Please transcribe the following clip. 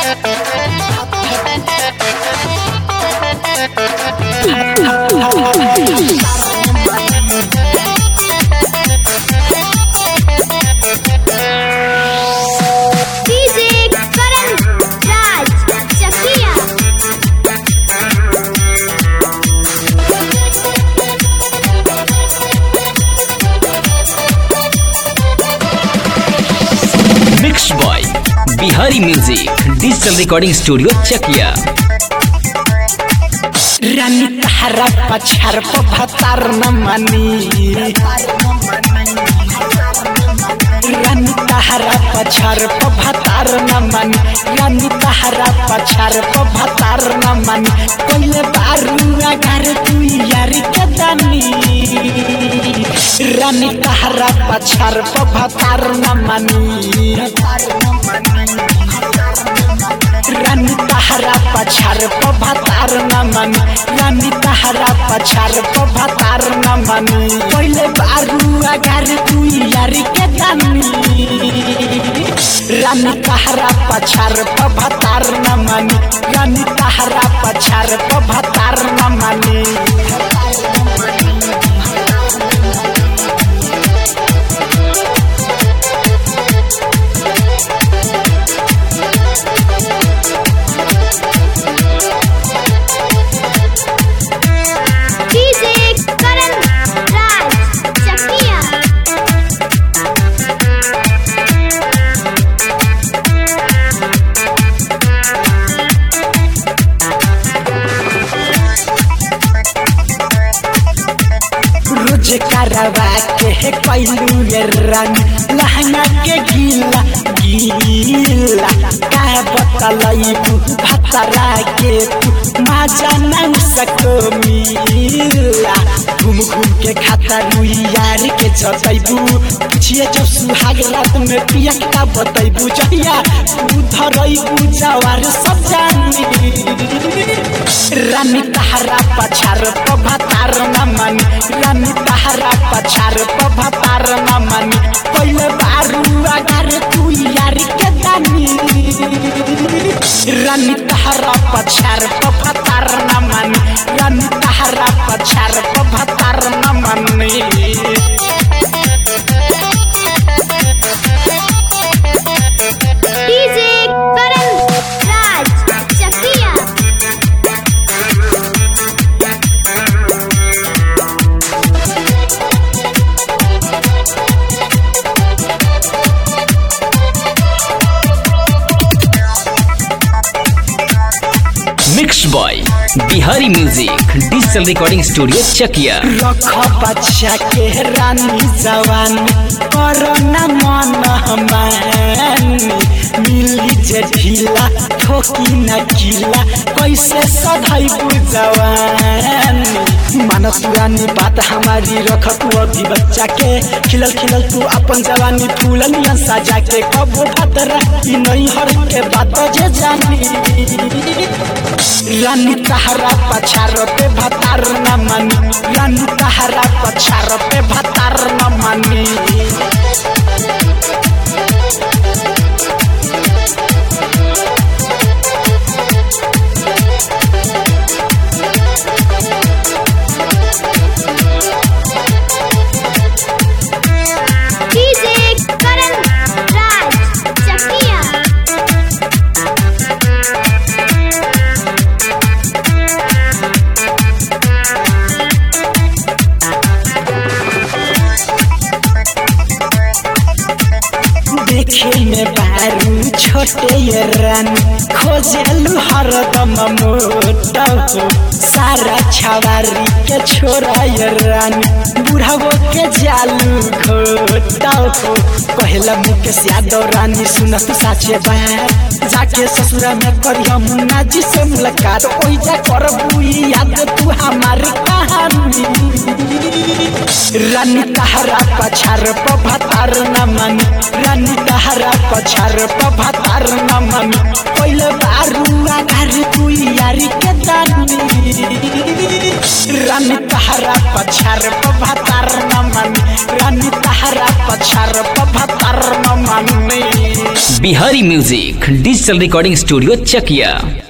DJ Karan Raj Chakiya mix boy Bihari music digital recording studio Chakiya रानी तहरा पछार भतार न मानी रानी तहरा पछार भतार न मानी रानी तहरा पछार भतार न मानी पहले बारू अगर तू यार के दानी रानी तहरा पछार भतार न मानी रानी तहरा पछार भतार न मानी रानी तहरा पछार भतार न मानी पहले बारू अगर तू यार के दानी रानी तहरा पछार भतार न मानी रानी तहरा पछार भतार न मानी डीजे करण राज चकिया रोज करवा के है कैलू ये रानी लहंगा के गीला गीला का बतलई भतरा के तू माजा नहीं सको मिला घूम घूम के खाता रुई यार के जतैबू पूछिए जो सुहाग रात में पिया का बतैबू जहिया तू धरैबू जवार सब जानी रानी तहरा पछार भतार न मानी रानी तहरा पछार भतार न मानी पहले बारू अगर तू यार के दानी रानी तहरा पछार भतार न मानी रानी तहरा पछार भतार न मानी DJ Karan Raj Chakiya mix boy Bihari music digital recording studio Chakiya रख बच्चा के रानी जवानी कोरोना मन हमानी मिली जे ढीला ठोकी न किला कैसे सधाई जवानी मानस रानी बात हमारी रख तू अभी बच्चा के खिलल खिलल तू अपन जवानी फूलन सजा के कबो भात रही नहीं हर के बात जे जानी रानी तहरा पछार पे भतार न मानी रानी तहरा पछार पे भतार न मानी डीजे करण राज चकिया देखे में बारू छोटे ये रानी खोजलू हरदम मोटा हो सारा छवारी के छोरा ये रानी बुढ़ावो के जालू घोटा हो कहला मुकेश यादव रानी सुनत साचे बात जाके ससुरा में करी हम नाजी से मुलाकात ओई जा करबू याद तू हमारी कहानी रानी तहरा पछार भतार न मानी रानी तहरा पछार भतार न मानी पहले बारू अगर तू यारी के दानी रानी तहरा पछार भतार न मानी रानी तहरा पछार भतार न मानी Bihari music digital recording studio चकिया